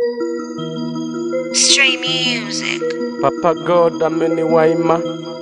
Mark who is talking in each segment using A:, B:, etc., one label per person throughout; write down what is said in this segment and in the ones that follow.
A: Stray music.
B: Papa God ameniwaima,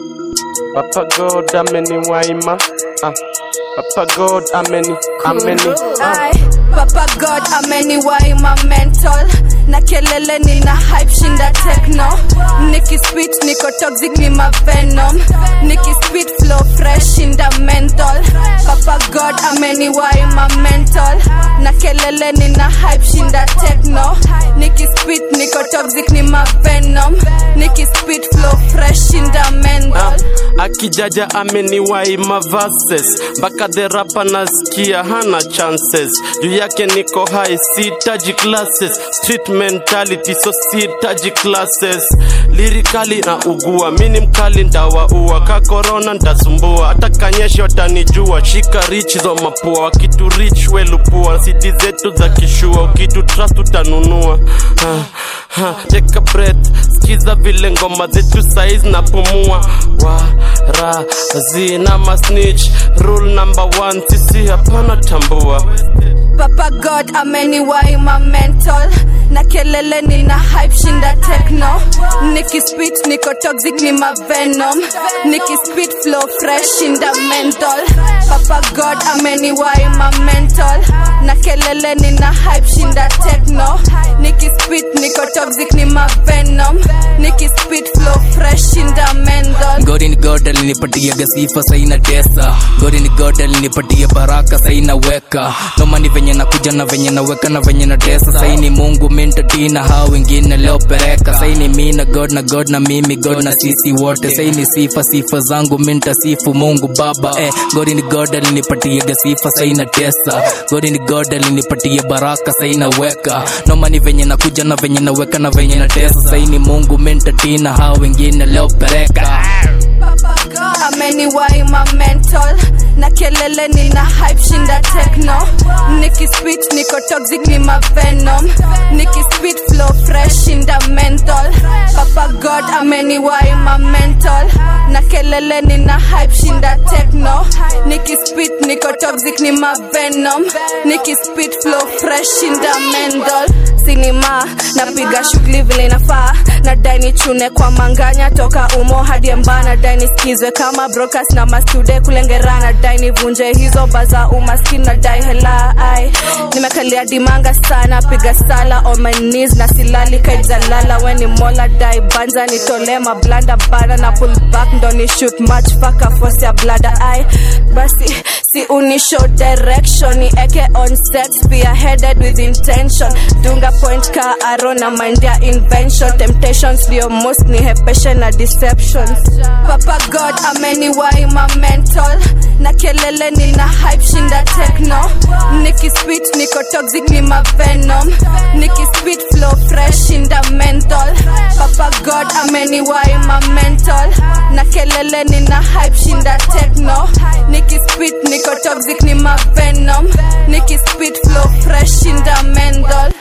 B: Papa God ameniwaima, ah. Papa God ameni ameni ah.
C: Ay, Papa God ameniwaima mental na kelele nina hype shinda techno nikispit niko toxic ni mavenom nikispit flow fresh shinda mental Papa God ameniwaima mental na kelele nina hype shinda techno nikispit niko toxic ni mavenom nikispit flow fresh shinda mental
B: Akijaja ameniwaima verses mpaka the rapa nasikia hana chances juu yake niko high sitaji classes street mentality so sitaji classes lirikali na ugua mini mkali ndawaua ka corona ntasumbua hata kanyesha watanijua shika rich zo mapua wakitu rich welupua sidi zetu za kishua ukitu trust utanunua ha, ha, take a breath skiza vile ngoma zetu saizi napumua wara zina masnitch rule number one sisi hapana tambua
C: Papa God ameniwaima mental na kelele nina hype shinda techno nikispit niko toxic ni mavenom nikispit flow fresh shinda mental Papa God ameniwaima mental na kelele nina hype shinda techno nikispit niko toxic ni mavenom nikispit flow fresh shinda mental
D: gori ni god alinipatiaga sifa saina tesa gori ni god alinipatia baraka saina weka nomani venye nakuja na venye naweka na venye na tesa saini mungu mintatina hao wengine leo pereka saini mi na god na god na mimi god na sisi wote saini sifa sifa zangu mintasifu mungu baba eh, gori ni god alinipatiaga sifa saina tesa gori ni god alinipatia baraka saina weka nomani venye nakuja na venye naweka na venye na tesa saini mungu mintatina hao wengine leo pereka
C: ameniwaima mental na kelele nina hype shinda techno nikispit niko toxic ni mavenom nikispit flow fresh shinda mental papa god ameniwaima mental na kelele nina hype shinda techno nikispit niko toxic ni mavenom nikispit flow fresh shinda mental sinima napiga shughuli vile inafaa nadai nichune kwa manganya toka umo hadi amba nadai nisikizwe kama broadcast na mastude kulengera nadai nivunje hizo baza umaskini nadai hela ai nimekalia dimanga sana piga sala on my knees na silali kaijalala weni mola dai banza nitole mablanda bana na pull back ndo ni shoot match faka force ya blada ai basi si unishow direction ni eke on set spearheaded with intention dunga point ka aro na mind ya invention temptations ndio most ni hepeshe na deceptions papa god ameniwaima mental na kelele nina hype shinda techno nikispit niko toxic ni mavenom nikispit flow fresh shinda mental papa god ameniwaima mental na kelele nina hype shinda techno nikispit niko toxic ni mavenom nikispit flow fresh shinda mental